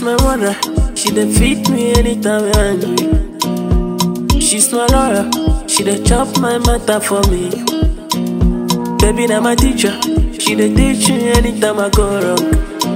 She's my mother, she dey feed me anytime I'm hungry. She's my lawyer, she dey chop my matter for me. Baby, na my teacher, she dey teach me anytime I go wrong.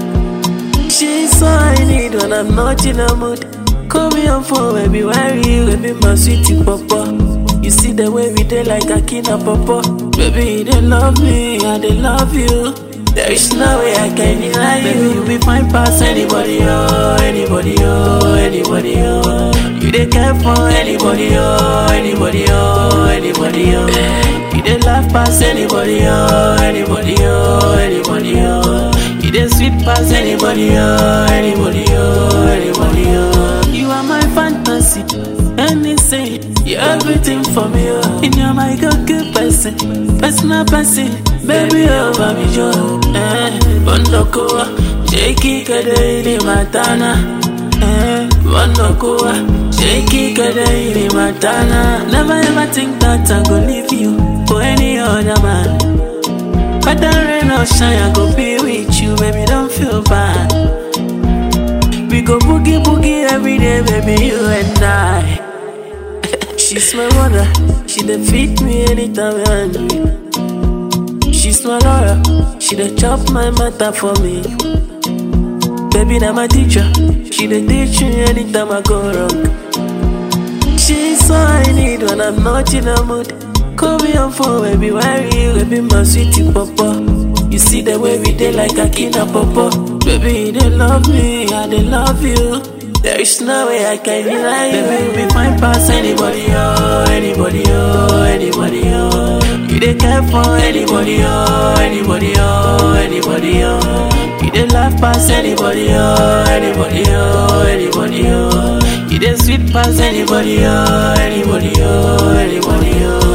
She's all I need when I'm not in a mood. Call me on phone, baby, where are you? Baby, my sweetie papa. You see the way we dey like Akina papa. Baby, they love me, and they love you. There is no way I can deny you. Baby, you be fine past anybody, oh, anybody, oh, anybody, oh. You dey care for anybody, oh, anybody, oh, anybody, oh. You dey laugh past anybody, oh, anybody, oh, anybody, oh. You dey sweet past anybody, oh, anybody, oh, anybody, oh. You are my fantasy, anything, you're everything for me, oh. And you're my good person, personal person, baby, oh, baby, Joe. Eh, Bondokoa, Jakey, Kadaili, Matana. Eh, Bondokoa, Jakey, Kadaili, Matana. Never ever think that I go leave you for any other man. Whether rain or shine, I go be with you, baby, don't feel bad. We go boogie boogie every day, baby, you and I. She's my mother, she dey feed me anytime I'm hungry. She's my lawyer, she dey chop my matter for me. Baby, na my teacher, she dey teach me anytime I go wrong. She's all I need when I'm not in a mood. Call me on phone, baby, where are you? Baby, my sweetie papa. You see the way we dey like Akina papa. Baby, they love me, and they love you. There is no way I can deny you. Baby, we find past anybody, oh, anybody, oh, anybody, oh. You dey care for anybody, oh, anybody, oh, anybody, oh. You dey laugh past anybody, oh, anybody, oh, anybody, oh. You dey sweet past anybody, oh, anybody, oh, anybody, oh.